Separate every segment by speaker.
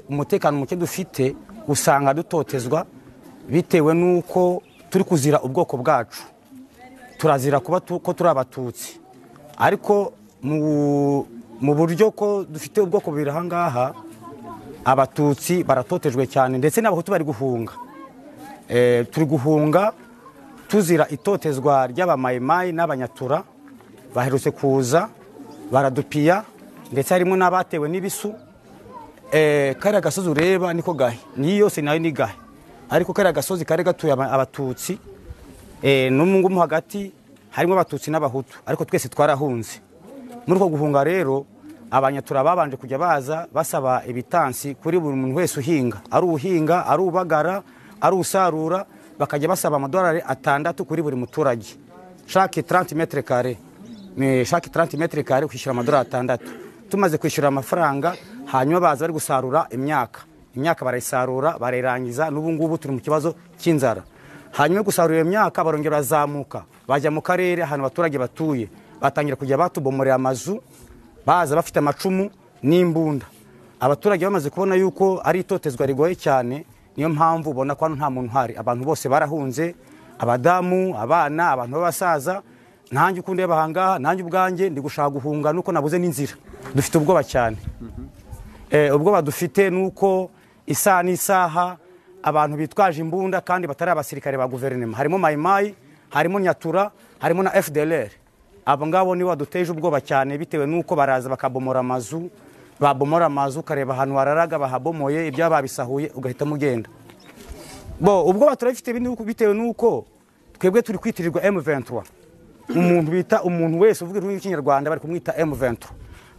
Speaker 1: umutekano muke dufite usanga dutotezwa bitewe n'uko turi kuzira ubwoko bwacu turazira kuba tu- ko turi abatutsi ariko mu- mu buryo ko dufite ubwoko bubiri aha ngaha abatutsi baratotejwe cyane ndetse n'abahutu bari guhunga Eh, turi guhunga tuzira itotezwa ry'abamayimayi n'abanyatura baherutse kuza baradupiya ndetse harimo n'abatewe n'ibisu Eh, kariya gasozi ureba niko gahe niyo yose nayo ni gahe ariko kariya gasozi kari gatuye aba- abatutsi eh, n'umu ngumu hagati harimo abatutsi n'abahutu ariko twese twarahunze muri uko guhunga rero abanyatura babanje kujya baza basaba ibitansi kuri buri muntu wese uhinga ari uhinga ari ubagara ari usarura bakajya basaba amadolari atandatu kuri buri muturage shake 30 metre kare ni shake 30 metre kare kwishyura amadolari atandatu tumaze kwishyura amafaranga hanyuma baza bari gusarura imyaka imyaka barayisarura barayirangiza n'ubu ngubu turi mu kibazo cy'inzara hanyuma gusarura iyo myaka barongera barazamuka bajya mu karere ahantu abaturage batuye batangira kujya batubomorera amazu baza bafite amacumu n'imbunda abaturage bamaze kubona yuko ari itotezwa rigoye cyane niyo mpamvu ubona ko hano nta muntu uhari abantu bose barahunze abadamu abana abantu b'abasaza ntange uko ndeba ahangaha nanjye ubwanjye ndi gushaka guhunga nuko nabuze n'inzira dufite ubwoba cyane Eh, ubwoba dufite ni uko isaha n'isaha abantu bitwaje imbunda kandi batari abasirikare ba guverinoma harimo mayimayi harimo nyatura harimo na fdlr abo ngabo nibo baduteje ubwoba cyane bitewe n'uko baraza bakabomora amazu babomora amazu ukareba ahantu wararaga bahabomoye ibyo babisahuye ugahita mugenda bo ubwoba turabifite bindi- bitewe n'uko twebwe turi kwitirirwa m23 umuntu bita umuntu wese uvuga ururimi rw'ikinyarwanda bari kumwita m23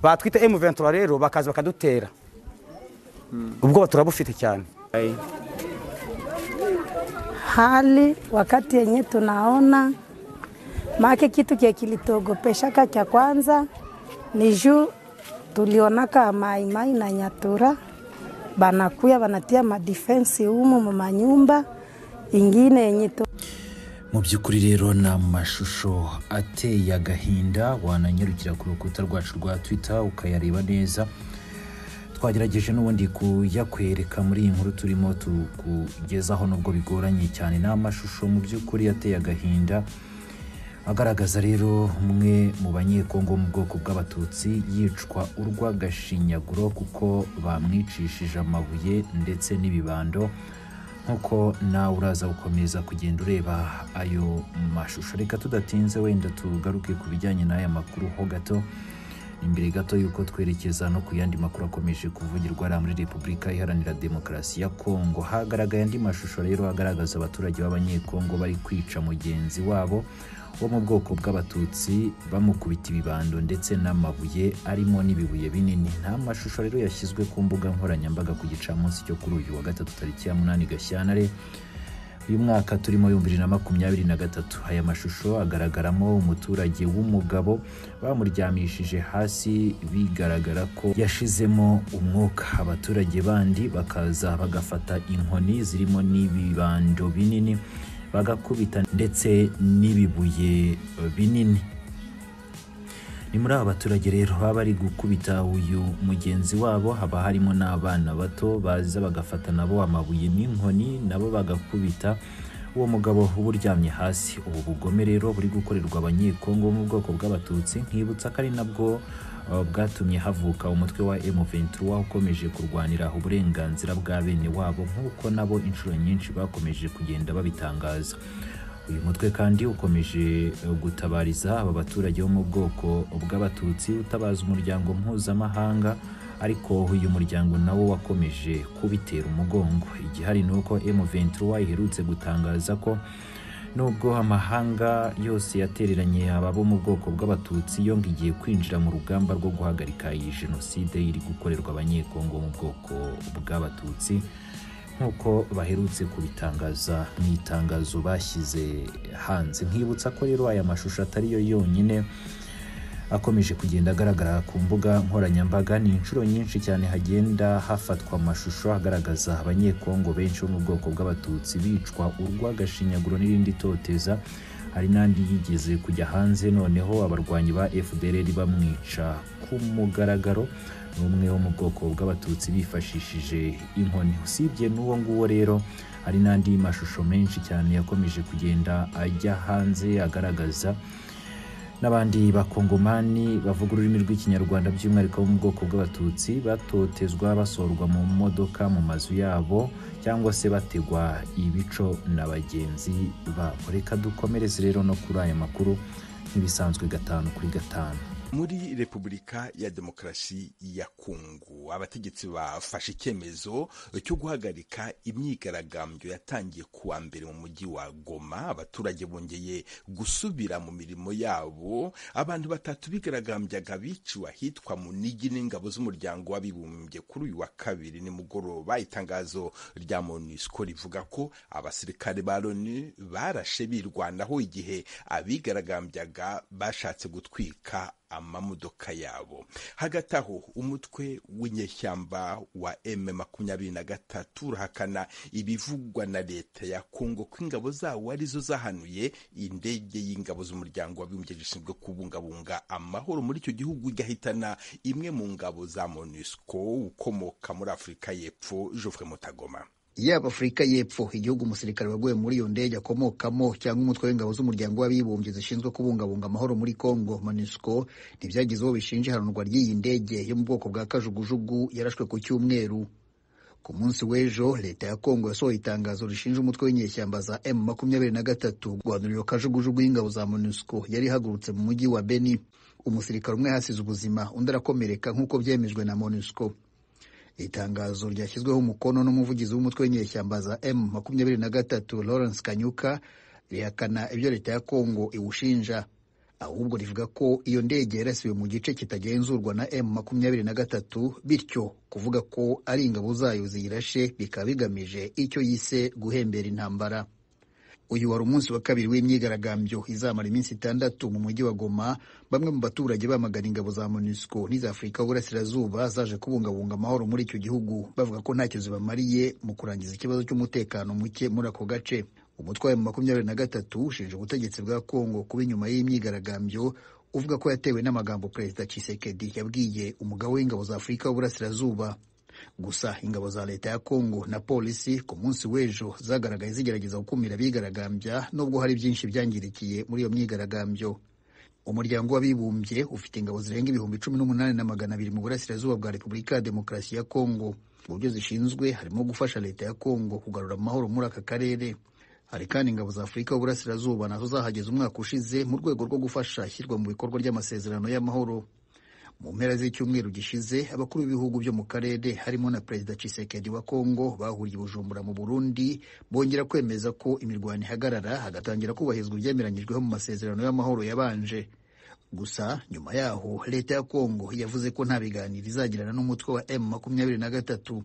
Speaker 1: batwita m23 rero bakaza bakadutera ubwoba turabufite cyane
Speaker 2: hali wakati yenye tunaona make kitu kile kilituogopeshaka cha kwanza ni juu tulionaka maimai na nyatura banakuya banatia madifensi humu mu manyumba ingine yenye tu
Speaker 3: mu by'ukuri rero ni amashusho ateye agahinda wananyarukira ku rukuta rwacu rwa twita ukayareba neza twagerageje n'ubundi kuyakwereka muri iyi nkuru turimo tukugezaho nubwo bigoranye cyane ni amashusho mu by'ukuri ateye agahinda agaragaza rero umwe mu banyekongo wo mu bwoko bw'abatutsi yicwa urw'agashinyaguro kuko bamwicishije amabuye ndetse n'ibibando nk'uko nawe uraza gukomeza kugenda ureba ayo mashusho reka tudatinze wenda tugaruke ku bijyanye n'aya makuru ho gato imbere gato y'uko twerekeza no ku yandi makuru akomeje kuvugirwa hariya muri repubulika iharanira demokarasi ya kongo hagaragaye andi mashusho rero agaragaza abaturage b'abanyekongo bari kwica mugenzi wabo wo mu bwoko bw'abatutsi bamukubita ibibando ndetse n'amabuye arimo n'ibibuye binini nta mashusho rero yashyizwe ku mbuga nkoranyambaga ku gicamunsi cyo kuri uyu wa gatatu tariki ya munani gashyantare uyu mwaka turimo ibihumbi bibiri na makumyabiri na gatatu aya mashusho agaragaramo umuturage w'umugabo bamuryamishije hasi bigaragara ko yashizemo umwuka abaturage bandi bakaza bagafata inkoni zirimo n'ibibando binini bagakubita ndetse n'ibibuye eh, binini ni muri aba baturage rero baba bari gukubita uyu mugenzi wabo haba harimo n'abana bato baza bagafata nabo amabuye n'inkoni nabo bagakubita uwo mugabo uba uryamye hasi ubu bugome rero buri gukorerwa abanyekongo bo mu bwoko bw'abatutsi nkibutsa ko ari nabwo eh, bwatumye havuka umutwe wa M23 ukomeje kurwanira uburenganzira bwa bene wabo nk'uko nabo inshuro nyinshi bakomeje kugenda babitangaza uyu mutwe kandi ukomeje eh, gutabariza aba baturage bo mu bwoko bw'abatutsi utabaza umuryango mpuzamahanga ariko uyu muryango nawo wakomeje kubitera umugongo igihari ni uko M23 iherutse gutangaza ko nubwo amahanga yose yatereranye aba bo mu bwoko bw'abatutsi yonga igiye kwinjira mu rugamba rwo guhagarika iyi jenoside iri gukorerwa abanyekongo mu bwoko bw'abatutsi nk'uko baherutse kubitangaza mu itangazo bashyize hanze nkibutsa ko rero aya mashusho atari yo yonyine akomeje kugenda agaragara ku mbuga nkoranyambaga ni inshuro nyinshi cyane hagenda hafatwa amashusho agaragaza abanyekongo benshi bo mu bwoko bw'abatutsi bicwa urw'agashinyaguro n'irindi toteza hari n'andi yigeze kujya hanze noneho abarwanyi ba fdr bamwica ku mugaragaro ni umwe wo mu bwoko bw'abatutsi bifashishije inkoni usibye n'uwo nguwo rero hari n'andi mashusho menshi cyane yakomeje kugenda ajya hanze agaragaza n'abandi bakongomani bavuga ururimi rw'ikinyarwanda by'umwihariko bo mu bwoko bw'abatutsi batotezwa basorwa mu modoka mu mazu yabo cyangwa se bategwa ibico na bagenzi babo reka dukomereze rero no kuri aya makuru nk'ibisanzwe gatanu kuri gatanu
Speaker 4: muri repubulika ya demokarasi ya kungu abategetsi bafashe icyemezo cyo guhagarika imyigaragambyo yatangiye kuwa mbere mu mujyi wa goma abaturage bongeye gusubira mu mirimo yabo abantu batatu bigaragambyaga biciwe ahitwa mu nigi n'ingabo z'umuryango w'abibumbye kuri uyu wa kabiri nimugoroba itangazo rya monusco rivuga ko abasirikare ba loni barashe birwanaho igihe abigaragambyaga bashatse gutwika amamodoka yabo hagati aho umutwe w'inyeshyamba wa eme makumyabiri na gatatu urahakana ibivugwa na leta ya kongo ko ingabo zawo arizo zahanuye indege y'ingabo z'umuryango w'abibumbye zishinzwe kubungabunga amahoro muri icyo gihugu igahitana imwe mu ngabo za monusco ukomoka muri afurika y'epfo jofre mutagoma
Speaker 5: yaba afurika y'epfo igihugu umusirikare waguye muri iyo ndege akomokamo cyangwa umutwe w'ingabo z'umuryango w'abibumbye zishinzwe kubungabunga amahoro muri congo monusco ntibyagize uwo bishinja ihanurwa ry'iyi ndege yo mu bwoko bwa kajugujugu yarashwe ku cyumweru ku munsi w'ejo leta ya congo yasohoye itangazo rishinja umutwe w'inyeshyamba za m makumyabiri na gatatu guhanura iyo kajugujugu y'ingabo za monusco yari ihagurutse mu mujyi wa beni umusirikare umwe yahasize ubuzima undi arakomereka nk'uko byemejwe na monusco itangazo ryashyizweho umukono n'umuvugizi w'umutwe w'inyeshyamba za m makumyabiri na gatatu lawrence kanyuka rihakana ibyo leta ya kongo iwushinja ahubwo rivuga ko iyo ndege yarasiwe mu gice kitagenzurwa na m makumyabiri na gatatu bityo kuvuga ko ari ingabo zayo ziyirashe bikaba bigamije icyo yise guhembera intambara uyu wari umunsi wa kabiri w'imyigaragambyo izamara iminsi itandatu mu mujyi wa goma bamwe mu baturage bamagana ingabo za monusco n'iza afurika y'uburasirazuba zaje kubungabunga amahoro muri icyo gihugu bavuga ko ntacyo zibamariye mu kurangiza ikibazo cy'umutekano muke muri ako gace umutwe wa makumyabiri na gatatu ushinja ubutegetsi bwa kongo kuba inyuma y'imyigaragambyo uvuga ko yatewe n'amagambo perezida cisekedi yabwiye umugabo w'ingabo za afurika y'uburasirazuba gusa ingabo za leta ya kongo na polisi ku munsi w'ejo zagaragaye zigerageza gukumira abigaragambya nubwo hari byinshi byangirikiye muri iyo myigaragambyo umuryango w'abibumbye ufite ingabo zirenga ibihumbi cumi n'umunani na magana abiri mu burasirazuba bwa repubulika ya demokarasi ya kongo mu buryo zishinzwe harimo gufasha leta ya kongo kugarura amahoro muri aka karere hari kandi ingabo za afurika y'uburasirazuba nazo zahageze umwaka ushize mu rwego rwo gufasha ishyirwa mu bikorwa ry'amasezerano y'amahoro mu mpera z'icyumweru gishize abakuru b'ibihugu byo mu karere harimo na perezida cisekedi wa kongo bahuriye bujumbura mu burundi bongera kwemeza ko imirwano ihagarara hagatangira kubahirizwa ibyemeranyijweho mu masezerano y'amahoro yabanje gusa nyuma yaho leta ya kongo yavuze ko nta biganiro izagirana n'umutwe wa m makumyabiri na gatatu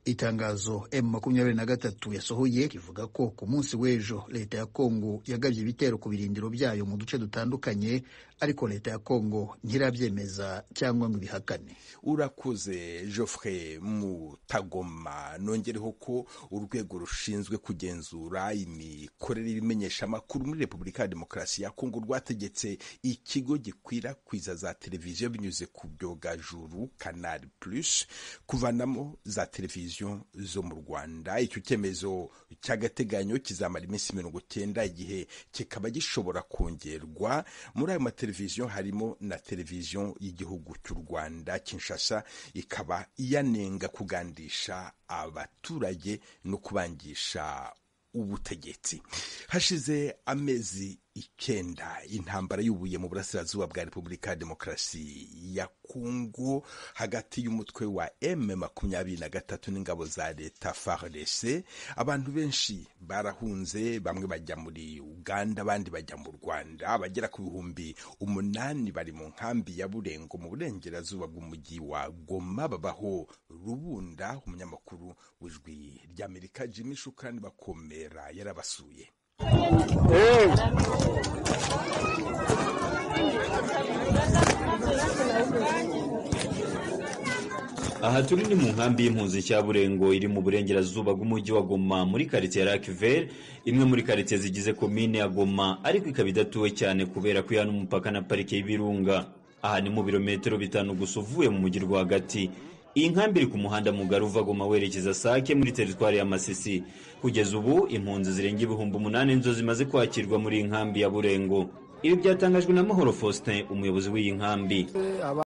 Speaker 5: itangazo m makumyabiri na gatatu yasohoye rivuga ko ku munsi w'ejo leta ya kongo yagabye ibitero ku birindiro byayo mu duce dutandukanye ariko leta ya kongo ntirabyemeza cyangwa ngo ibihakane
Speaker 4: urakoze Geoffrey mutagoma nongereho ko urwego rushinzwe kugenzura imikorere y'ibimenyesha amakuru muri repubulika ya demokarasi ya kongo rwategetse ikigo gikwirakwiza za televiziyo binyuze ku byogajuru canal plus kuvanamo za televiziyo zo mu rwanda icyo cyemezo cy'agateganyo kizamara iminsi mirongo cyenda igihe kikaba gishobora kongerwa muri ayo mateleviziyo harimo na televiziyo y'igihugu cy'u rwanda Kinshasa ikaba yanenga kugandisha abaturage no kubangisha ubutegetsi hashize amezi icyenda intambara y'ubuye mu burasirazuba bwa repubulika ya demokarasi ya kongo hagati y'umutwe wa m makumyabiri na gatatu n'ingabo za leta frdc abantu benshi barahunze bamwe bajya muri uganda abandi bajya mu rwanda abagera ku bihumbi umunani bari mu nkambi ya burengo mu burengerazuba bw'umujyi wa goma babaho rubunda umunyamakuru w'ijwi ry'amerika jimmy shukrani bakomera yarabasuye
Speaker 6: aha turi ni mu nkambi y'impunzi Burengo iri mu burengerazuba bw'umujyi wa goma muri karitsiye ya rakiveri imwe muri karitsiye zigize komine ya goma ariko ikaba idatuwe cyane kubera ko ihana umupaka na parike y'ibirunga aha ni mu birometero bitanu gusa uvuye mu mujyi rwagati iyi nkambi iri ku muhanda mugari uva goma werekeza sake muri teritwari ya masisi kugeza ubu impunzi zirenga ibihumbi umunani nizo zimaze kwakirwa muri iyi nkambi ya burengo ibi byatangajwe na mahoro faustin umuyobozi w'iyi nkambi